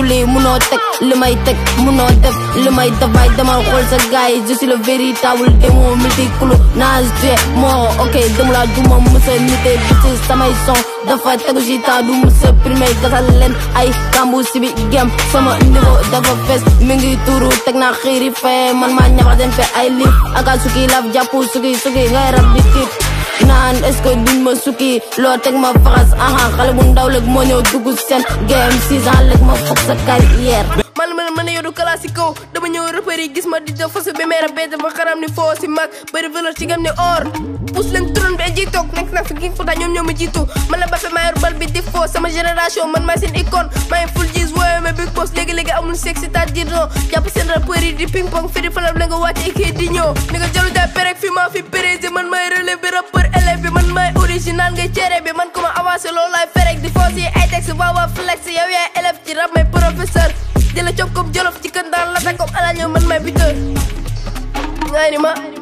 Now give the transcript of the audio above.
lii munoo teg li may teg munoo def li may def bay demal xool sa gars yi je suis le véritable démon multicolo naa joué moo ok dem laa du ma musa nite bi ci samay son dafa tegu ci temps du musa primé gasal leen ay kambu si bi gem sama niveau dafa fees mi ngi tuuru teg naa xiiri fee man maa ñaxa den fe ay liif aka suki laf jàpp suki suki ngay rab di tiit naan est-ce que duñ ma sukki loo teg ma faxas aha xale bu ndaw léegi moo ñëw dugg seen game six ans léegi ma foog sa carrière man man man yow du classico dama ñëw repère yi gis ma di def fasu bi meera bee dafa xaram ni foo si mag bëri valeur ci gam ni or pousse leen turon bi ji toog nekk na fi king fota ñoom ñoo ma jiitu man la Mbappé maa yor bal bi di foo sama génération man maa seen icône maa ngi full gis wooye ma big boss léegi-léegi amul sexe c'est-à-dire non jàpp seen rappeur yi di ping pong firi falam la nga wàcce kii di ñëw ni nga jalu jaay perek fi maa fi pérési man maay relève bi rappeur élève bi man maay original ngay cere bi man ko ma avancé loolu laay ferek di foo si ay texte waawaa flex yow yaay élève ci rap may professeur jëla coob comme jolof ci kën daan la comme ala ñëw man may buteur ngay ni ma